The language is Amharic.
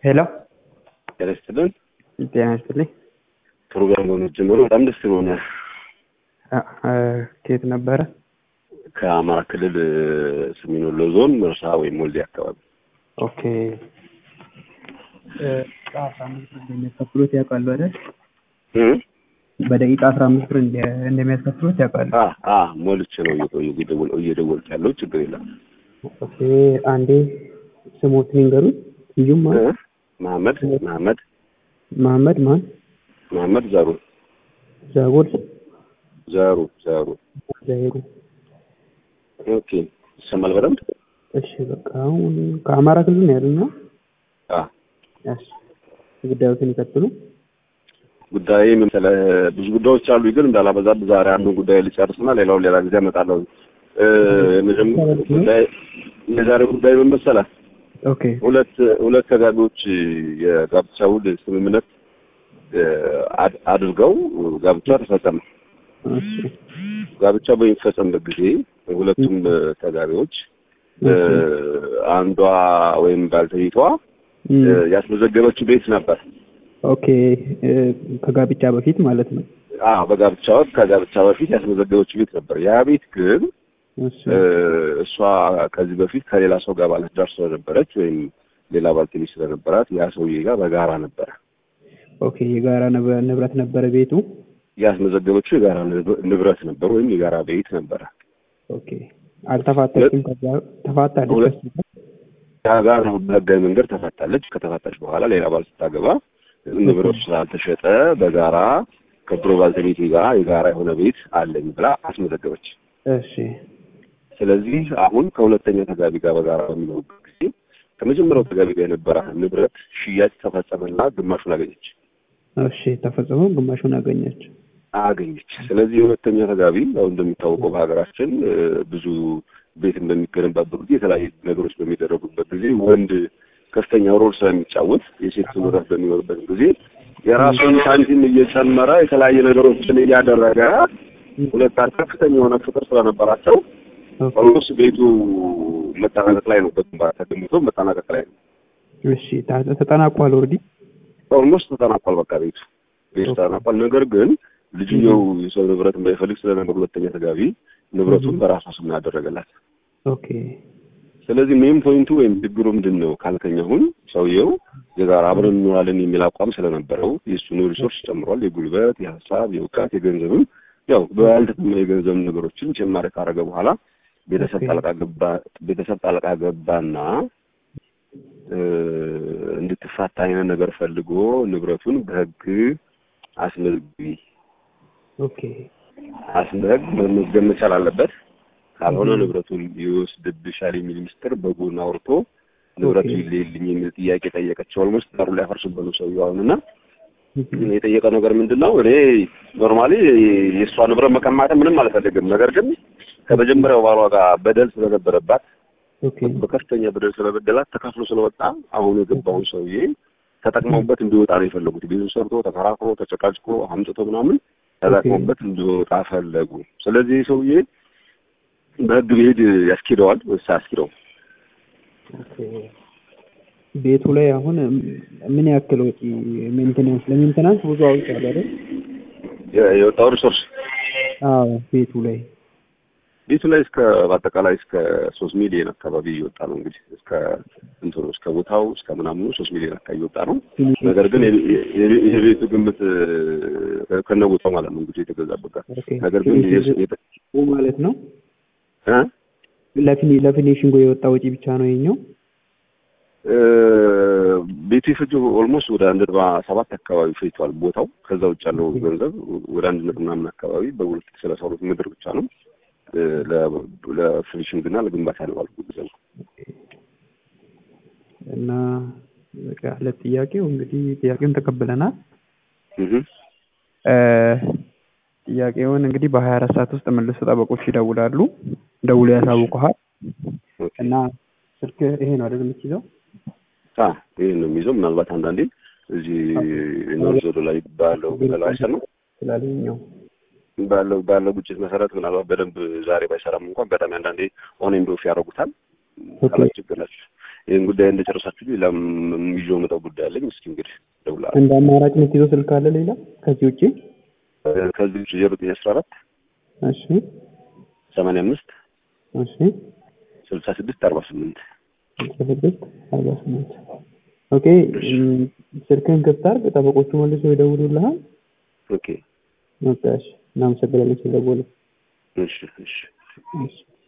ሄሎ ጤና ይስጥልን። ጤና ይስጥልኝ። ፕሮግራም በመጀመሩ በጣም ደስ ብሎኛል። አ- አ- ከየት ነበረ? ከአማራ ክልል ሰሜን ወሎ ዞን መርሳ ወይም ወልዴ አካባቢ ኦኬ እ፣ አስራ አምስት ብር እንደሚያስከፍሉት ያውቃሉ አይደል? እ? በደቂቃ አስራ አምስት ብር እንደ- እንደሚያስከፍሉት ያውቃሉ። አ አ ሞልቼ ነው እየቆዩ እየደወል- እየደወልኩ ያለው ችግር የለም። ኦኬ አንዴ ስሞት ንገሩኝ። ስዩም እ? ማን? መሐመድ መሐመድ መሐመድ ማን? መሐመድ ዘሩ ዛጎል ዘሩ ዘሩ ዛሄሩ። ኦኬ ይሰማል በደንብ እሺ በቃ አሁን ከአማራ ክልል ነው ያሉኝ። አ እሺ ጉዳዮትን ይቀጥሉ። ጉዳይ መሰለ ብዙ ጉዳዮች አሉ፣ ግን እንዳላበዛብ ዛሬ አንዱን ጉዳይ ልጨርስና ሌላውን ሌላ ጊዜ አመጣለሁ። እ የመጀመሪያው ጉዳይ የዛሬ ጉዳይ ምን መሰለህ? ኦኬ ሁለት ሁለት ተጋቢዎች የጋብቻ ውል ስምምነት እ አድ- አድርገው ጋብቻ ተፈጸመ። እሺ ጋብቻ በሚፈጸምበት ጊዜ ሁለቱም ተጋቢዎች እ አንዷ ወይም ባልተቤቷ እ እም፣ ያስመዘገበችው ቤት ነበር። ኦኬ እ፣ ከጋብቻ በፊት ማለት ነው። አዎ በጋብቻ ወቅት ከጋብቻ በፊት ያስመዘገበችው ቤት ነበር። ያ ቤት ግን እሺ እ እሷ ከዚህ በፊት ከሌላ ሰው ጋር ባለትዳር ስለነበረች ወይም ሌላ ባልተቤት ስለነበራት ያ ሰውዬ ጋር በጋራ ነበረ ኦኬ የጋራ ንብ- ንብረት ነበረ ቤቱ። ያስመዘገበችው የጋራ ንብ- ንብረት ነበር ወይም የጋራ ቤት ነበረ። ኦኬ አልተፋታችም። ከዛ ተፋታለች። ሁለት- ከሱ ጋር? ያ ጋር በህጋዊ መንገድ ተፋታለች። ከተፋታች በኋላ ሌላ ባል ስታገባ ንብረቱ ስላልተሸጠ በጋራ ከድሮ ባልተቤቴ ጋር የጋራ የሆነ ቤት አለኝ ብላ አስመዘገበች። እሺ ስለዚህ አሁን ከሁለተኛ ተጋቢ ጋር በጋራ በሚኖሩበት ጊዜ ከመጀመሪያው ተጋቢ ጋር የነበረ ንብረት ሽያጭ ተፈጸመና ግማሹን አገኘች እሺ ተፈጽሞ ግማሹን አገኘች። አገኘች። ስለዚህ የሁለተኛ ተጋቢ ያው እንደሚታወቀው በሀገራችን እ፣ ብዙ ቤት በሚገነባበት ጊዜ የተለያዩ ነገሮች በሚደረጉበት ጊዜ ወንድ ከፍተኛ ሮል ስለሚጫወት የሴት ንብረት በሚኖርበት ጊዜ የራሱን ሳንቲም እየጨመረ የተለያዩ ነገሮችን እያደረገ ሁለታቸው ከፍተኛ የሆነ ፍቅር ስለነበራቸው ኦኬ ኦልሞስት ቤቱ መጠናቀቅ ላይ ነው። በግንባታ ተገንብቶ መጠናቀቅ ላይ ነው። እሺ ታ- ተጠናቋል። ኦልሬዲ ኦልሞስት ተጠናቋል። በቃ ቤቱ ቤቱ ተጠናቋል። ነገር ግን ልጅየው የሰው ንብረት እንዳይፈልግ ስለነበር ሁለተኛ ተጋቢ ንብረቱን በራሷ ስም ያደረገላት። ኦኬ ስለዚህ ሜን ፖይንቱ ወይም ችግሩ ምንድን ነው ካልከኝ፣ አሁን ሰውየው የጋራ አብረን እንኖራለን የሚል አቋም ስለነበረው የእሱን ሪሶርስ ጨምሯል። የጉልበት፣ የሀሳብ፣ የእውቀት፣ የገንዘብም ያው በያልተጠመ የገንዘብ ነገሮችን ጭማሪ ካደረገ በኋላ ቤተሰብ ኦኬ። ጣልቃ ገባ ቤተሰብ ጣልቃ ገባና እ፣ እንድትፋታ አይነት ነገር ፈልጎ ንብረቱን በሕግ አስመዝግቢ ኦኬ አስመዝግ መመዝገብ መቻል አለበት። ካልሆነ ንብረቱን ይወስድብሻል የሚል ምስጢር በጎን አውርቶ ንብረቱ ኦኬ። ይለይልኝ የሚል ጥያቄ ጠየቀች። ኦልሞስት ዳሩ ላይ ያፈርሱበት ነው ሰውየው አሁንና የጠየቀው ነገር ምንድን ነው? እኔ ኖርማሊ የእሷ ንብረት መቀማት ምንም አልፈልግም። ነገር ግን ከመጀመሪያው ባሏ ጋር በደል ስለነበረባት ኦኬ በከፍተኛ በደል ስለበደላት ተካፍሎ ስለወጣ አሁን የገባውን ሰውዬ ተጠቅመውበት እንዲወጣ ነው የፈለጉት። ቤቱን ሰርቶ ተከራክሮ ተጨቃጭቆ አምጥቶ ምናምን ተጠቅመውበት እንዲወጣ ፈለጉ። ስለዚህ ይህ ሰውዬ በህግ ቢሄድ ያስኬደዋል ወይስ አያስኬደውም? ኦኬ ቤቱ ላይ አሁን ምን ያክል ወጪ ሜንቴናንስ ለሜንቴናንስ ብዙ አውጥቷል አይደል? የ- የወጣው ሪሶርስ አዎ ቤቱ ላይ ቤቱ ላይ እስከ በአጠቃላይ እስከ ሶስት ሚሊዮን አካባቢ እየወጣ ነው። እንግዲህ እስከ እንትኑ እስከ ቦታው እስከ ምናምኑ ሶስት ሚሊዮን አካባቢ እየወጣ ነው። ነገር ግን የቤ- የቤ- የቤቱ ግምት እ፣ ከነ ቦታው ማለት ነው እንግዲህ የተገዛበት ጋር ኦኬ ነገር ግን የስ- የተ- ማለት ነው እ? ለፊኒ ለፊኒሽንጉ የወጣ ወጪ ብቻ ነው የኛው። እ፣ ቤቱ የፈጀው ኦልሞስት ወደ አንድ ነጥብ ሰባት አካባቢ ፈጅቷል ቦታው። ከዛ ውጭ ያለው ገንዘብ ወደ አንድ ነጥብ ምናምን አካባቢ በሁለት ሺህ ሰላሳ ሁለት ምድር ብቻ ነው እ፣ ለ- ለፊኒሽንግ እና ለግንባታ ነው ያልኩት ገንዘቡ። እና በቃ ለጥያቄው እንግዲህ ጥያቄውን ተቀብለናል። እህ እ፣ ጥያቄውን እንግዲህ በሀያ አራት ሰዓት ውስጥ መልሶ ጠበቆች ይደውላሉ። ደውሎ ያሳውቁሃል ኦኬ እና ስልክ ይሄ ነው አይደል የምትይዘው? አ ይሄን ነው የሚይዘው። ምናልባት አንዳንዴ እዚህ ኖርዝ ወሎ ላይ ባለው ባለው አይሰማ ስላለኛው ባለው ባለው ግጭት መሰረት ምናልባት በደንብ ዛሬ ባይሰራም እንኳን በጣም አንዳንዴ ኦን ኤንድ ኦፍ ያደርጉታል። ኦኬ። ካላችሁ ችግር ናቸው። ይህን ጉዳይ እንደጨረሳችሁ ሌላም ይዤው መጣው ጉዳይ አለኝ። እስኪ እንግዲህ እደውላለሁ። እንደ አማራጭ የምትይዘው ስልክ አለ ሌላ ከዚህ ውጪ? ከዚህ ውጭ ዜሮ ዘጠኝ አስራ አራት እሺ ሰማንያ አምስት እሺ ስልሳ ስድስት አርባ ስምንት ስልሳ ስድስት አርባ ስምንት ኦኬ። እም፣ ስልክህን ክፍት አድርግ፣ ጠበቆቹ መልሶ ይደውሉልሃል። ኦኬ በቃ እሺ፣ እናመሰግናለን ስለደወሉ። እሺ እሺ እሺ